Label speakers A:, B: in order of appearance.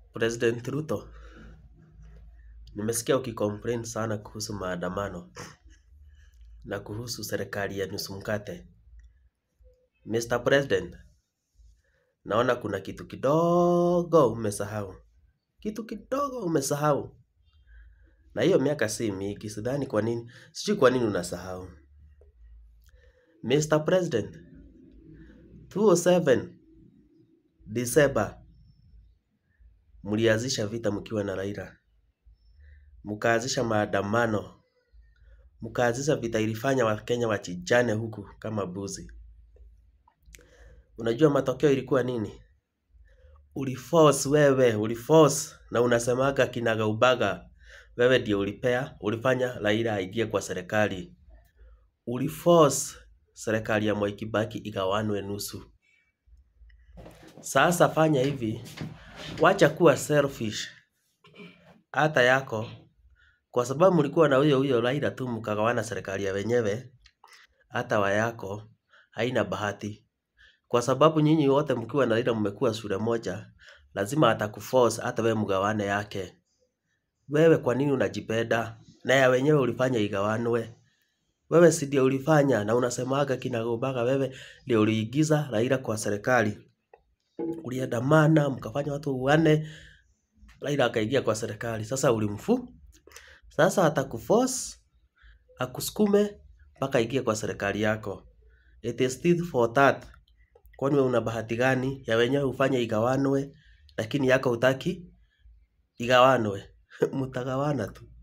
A: President Ruto, nimesikia ukicomplain sana kuhusu maandamano na kuhusu serikali ya nusu mkate. Mr. President, naona kuna kitu kidogo umesahau. Kitu kidogo umesahau. Na hiyo miaka si mingi, sidhani kwa nini, sijui kwa nini unasahau. Mr. President, 207 December mlianzisha vita mkiwa na Raila. Mkaanzisha maandamano. Mkaanzisha vita ilifanya Wakenya wachinjane huku kama mbuzi. Unajua matokeo ilikuwa nini? Uliforce wewe, uliforce na unasemaga kinagaubaga. Wewe ndio ulipea, ulifanya Raila aingie kwa serikali. Uliforce serikali ya Mwai Kibaki igawanwe nusu. Sasa fanya hivi, wacha kuwa selfish hata yako, kwa sababu mlikuwa na huyo huyo Raila tu mkagawana serikali ya wenyewe, hata wa yako haina bahati, kwa sababu nyinyi wote mkiwa na Raila mmekuwa shule moja, lazima atakuforce hata wewe mgawane yake. Wewe kwa nini unajipenda? Na ya wenyewe ulifanya igawanwe. Wewe si ndio ulifanya na unasemaga kinagaubaga wewe ndio uliigiza Raila kwa serikali. Uliandamana, mkafanya watu wane, Raila akaingia kwa serikali. Sasa ulimfu, sasa atakuforce, akusukume, mpaka aingie kwa serikali yako. It is still for that. Kwani wewe una bahati gani? Ya wenyewe ufanye igawanwe, lakini yako hutaki igawanwe. Mtagawana tu.